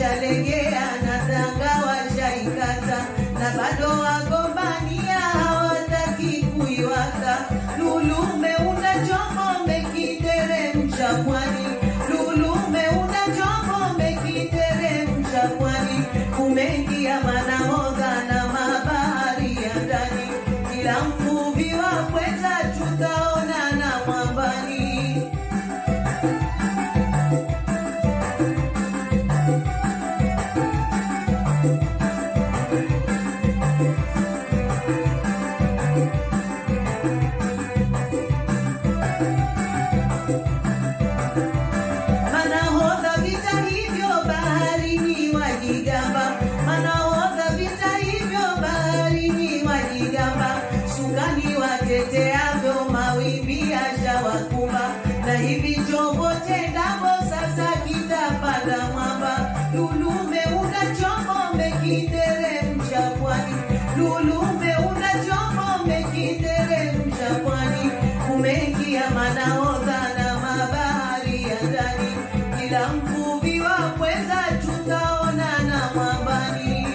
washalegea na tanga washaikata na bado wagombania hawataki kuiwaka lulume una chombo mekiteremsha pwani lulume una chombo mekiteremsha pwani kumeingia manahodha na mabahari ya ndani kila mvuvi wa pweza tutaonana mwambani Manahodha vita hivyo baharini wajigamba, manahodha vita hivyo baharini wajigamba, sukani wateteavyo mawimbi yashawakumba, na hivi chombo tendavo sasa kitapanda mwamba. Lulume una chombo mekiteremsha pwani, lulume una chombo mekiteremsha pwani, kumeingia manahodha na mabahari ya ndani, kila mvuvi wa pweza tutaonana mwambani.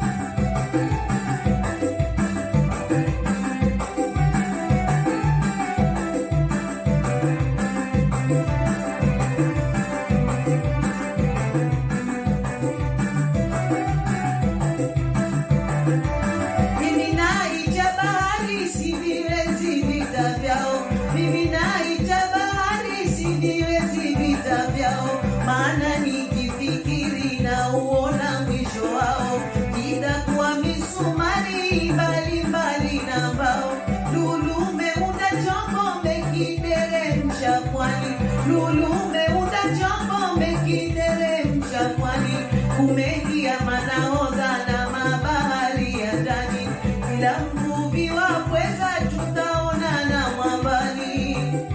Mimi naita bahari siviwezi vita vyao, mimi naita bahari siviwezi vita vyao, maana nikifikiri na uona mwisho wao, itakuwa misumari mbali mbali na mbao. Lulume una chombo mekiteremsha pwani, lulume una chombo mekiteremsha pwani, kumeingia manahodha na mabahari ya ndani, kila mvuvi wa pweza tutaonana mwambani.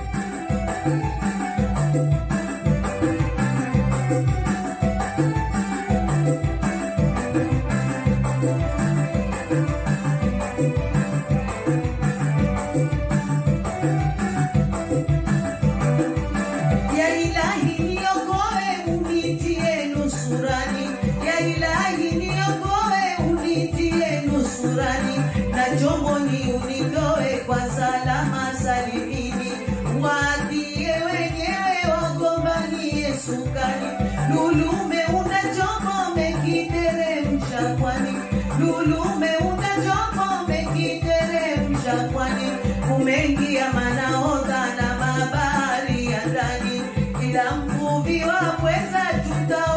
Ya ilahi niokoe unitie nusurani, ya ilahi niokoe unitie nusurani, na chombo ni unitoe kwa salama salimini, waadhie wenyewe wagombanie sukani. Lulume una chombo mekiteremsha pwani, lulume una chombo mekiteremsha pwani, kumeingia manahodha na mabahari ya ndani, kila mvuvi wa pweza tuta